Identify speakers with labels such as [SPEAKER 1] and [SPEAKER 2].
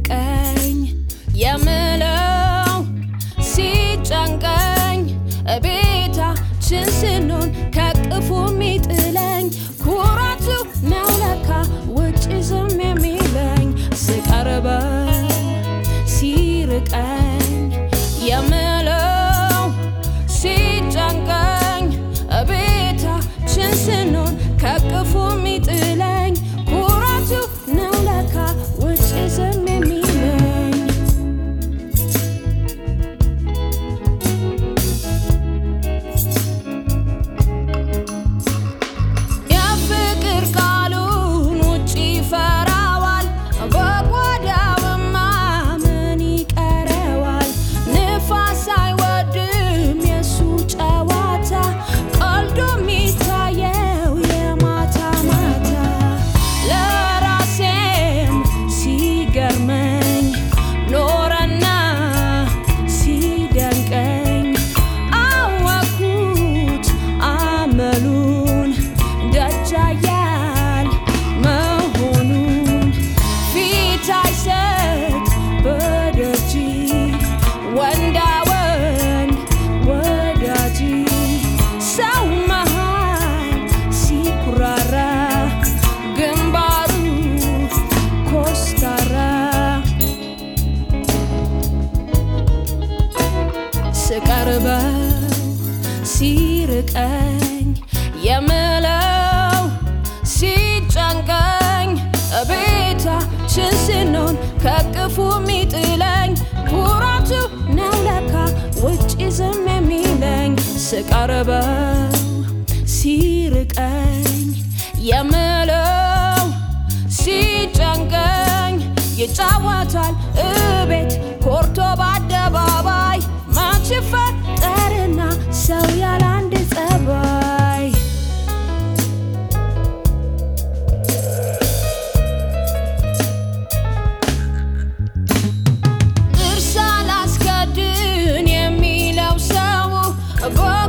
[SPEAKER 1] ሲርቀኝ የምለው ሲጨንቀኝ ቤታችን ስንሆን ከቅፉ የሚጥለኝ ኩራቱ ነው ለካ ውጭ ዝም የሚለኝ ስቀርበው ሲርቀኝ የምለው ሲጨንቀኝ ቤታችን ስንሆን ከቅፉ የሚጥለኝ ኩራቱ ነው ለካ ውጭ ዝም የሚለኝ የፍቅር ቃሉን ውጭ ይፈራዋል፣ በጓዳውማ ምን ይቀረዋል? ንፋስ አይወድም የሱ ጨዋታ፣ ቀልዶ የሚታየው የማታ ማታ። ለራሴም ሲገርመኝ ኖረና ሲደንቀኝ አወኩት አመሉን ደጃያል መሆኑን ፊት አይሰጥ በደጅ ወንዳ ወንድ ወዳጅ ሰው መሃል ሲኩራራ ግንባሩ ኮስታራ ስቀርበው ሲርቀኝ የምለው ሲጨንቀኝ ቤታችን ስንሆን ከቅፉ የሚጥለኝ ኩራቱ ነው ለካ ውጭ ዝም የሚለኝ ስቀርበው ሲርቀኝ የምለው ሲጨንቀኝ ይጫወታል እቤት ኮርቶ በአደባባይ መች ፈጠርና ሰው ያለ አንድ ጸባይ እርሳ ላስከድን የሚለው ሰው